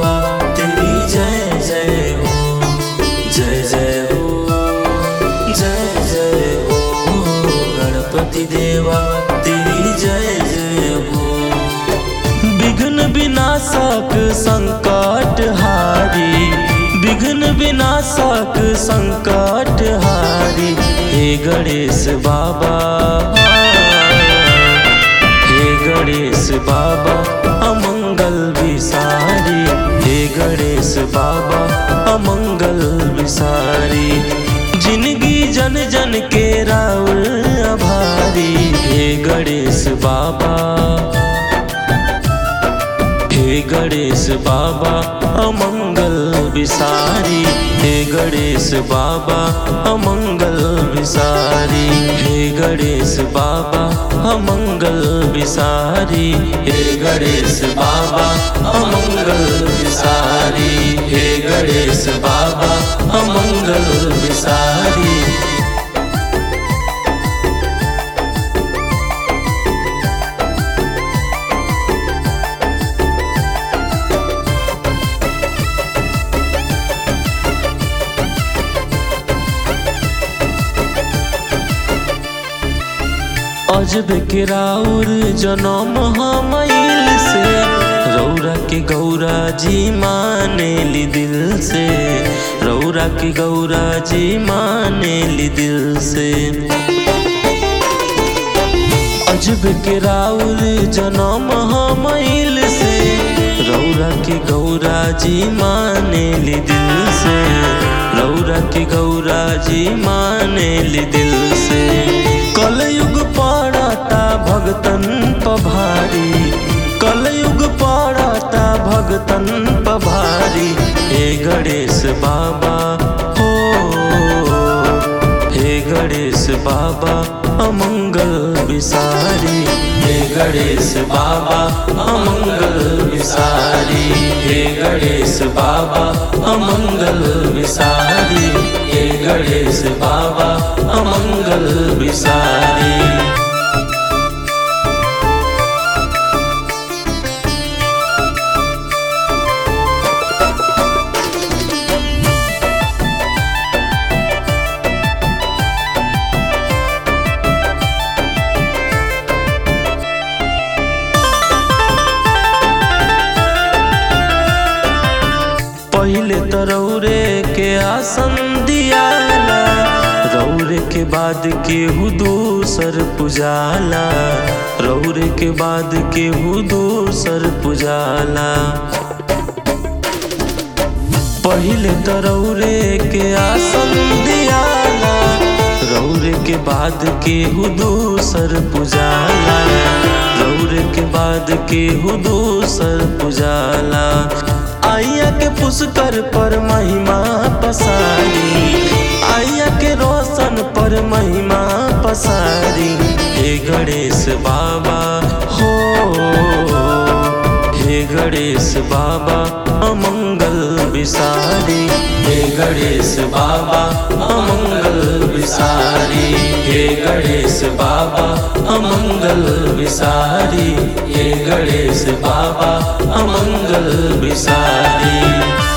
देवा तेरी जय जय हो जय जय हो जय जय हो गणपति देवा तेरी जय जय हो विघ्न विनाशक संकट हारी विघ्न विनाशक संकट हारी हे गणेश बाबा हे गणेश बाबा अमंगल विसारी हे गणेश बाबा अमंगल विसारी जिंदगी जन जन के राउर आभारी हे गणेश बाबा हे गणेश बाबा अमंगल विसारी हे गणेश बाबा अमंगल विसारी हे गणेश बाबा अमंगल विसारी हे गणेश बाबा अमंगल विसारी हे गणेश बाबा अमंगल विसारी अजब के राउर जनम हमइल से रौरा के गौरा जी माने ली दिल से रौरा के गौरा जी माने ली दिल से अजब के राउर जनम हमइल से रौरा के गौरा जी माने ली दिल से रौरा के गौरा जी माने ली दिल से कलयुग पड़ता भगतन पभारी कलयुग पड़ता भगतन पभारी हे गणेश बाबा हो हे गणेश बाबा अमंगल विसारी हे गणेश बाबा अमंगल विसारी हे गणेश बाबा अमंगल विसारी हे गणेश बाबा अमंगल विसारी पहले तो रौरे के आसन दियाला रौरे के बाद केहू दूसर पुजाला रौरे के बाद केहू दूसर पुजाला पहले तो रौरे के आसन दियाला रौरे के बाद केहू दूसर पुजाला रौरे के बाद केहू दूसर पुजाला आइया के पुष्कर पर महिमा पसारी आइया के रोशन पर महिमा पसारी हे गणेश बाबा हो हे गणेश बाबा अमंगल विसारी हे गणेश बाबा अमंगल विसारी हे गणेश बाबा अमंगल विसारी हे गणेश बाबा अमंगल विसारी